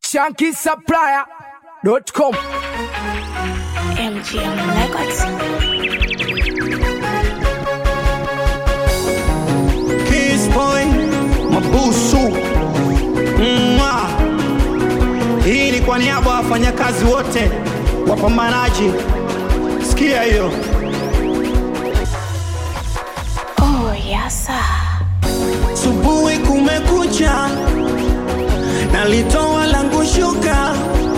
shankisupplier.com MGM Records. Kiss boy, mabusu Mwa. Hii ni kwa niaba ya wafanyakazi wote wapambanaji. Sikia hiyo. Oh, yes, sir. Subuhi kumekucha, nalitoa langu shuka,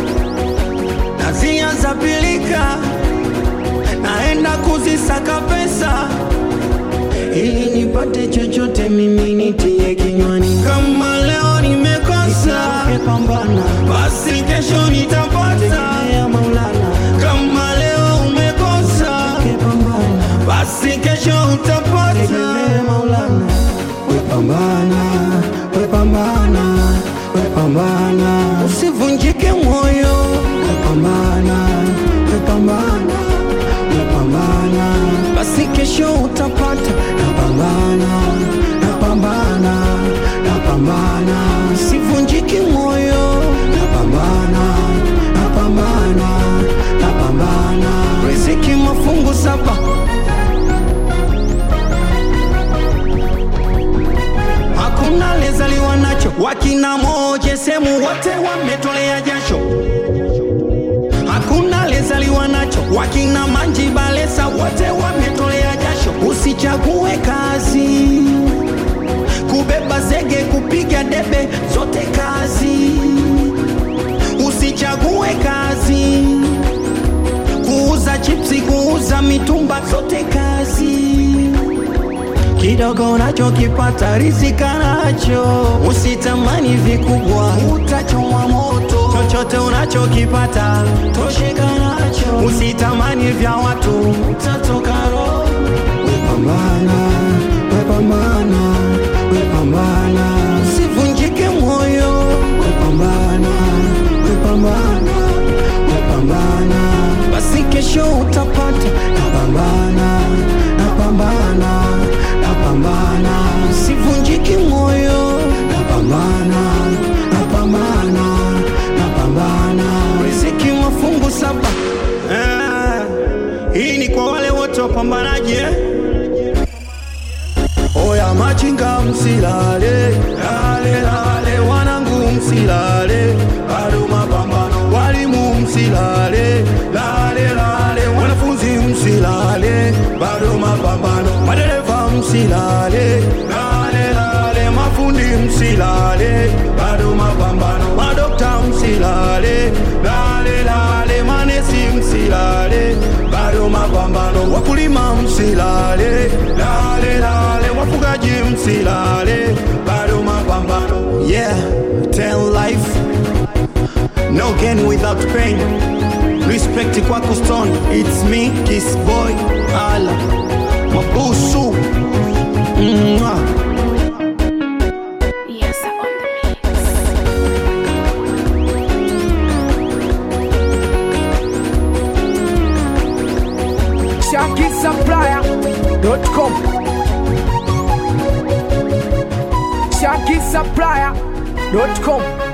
nazia za pilika, naenda kuzisaka pesa ili nipate chochote mimi nitie kinywani. Kama leo nimekosa, basi kesho nitapata. Kama leo umekosa, basi kesho utapata. Wepambana, wepambana, wepambana, usivunjike moyo. Wepambana, wepambana, wepambana, basi kesho utapata. Napambana, napambana, napambana, usivunjike moyo. Napambana, napambana, napambana, riziki mafungu saba. hakuna lezaliwa nacho. Wakina moje semu wote wametolea jasho, hakuna lezaliwa nacho. Wakina manji balesa wote wametolea jasho. Usichague kazi, kubeba zege, kupiga debe, zote kazi. Usichague kazi, kuuza chipsi, kuuza mitumba, zote kazi kidogo unachokipata rizika nacho, usitamani vikubwa, utachomwa moto. Chochote unachokipata tosheka nacho, usitamani vya watu, utatoka roho. Wepambana, wepambana, wepambana, usivunjike moyo. Wepambana, wepambana, wepambana, basi kesho utapata. Napambana, napambana, napambana, usivunjike moyo. Napambana, napambana, napambana, riziki mafungu saba. Eh, hii ni kwa wale wote wapambanaji eh? Oya machinga msilale, lale lale, wanangu msilale, bado mapambano. Walimu msilale, lale lale, wanafunzi msilale, bado mapambano. Madereva msilale, lale lale, mafundi msilale, bado mapambano. Madokta msilale, lale lale, manesi msilale, bado mapambano. Wakulima msilale, lale lale, wafugaji msilale, bado mapambano. Yeah, tell life no gain without pain. Respect kwako stone, it's me, kiss boy, ala mabusu Mwah. Yes, sir, on the mix. shankisupplier.com shankisupplier.com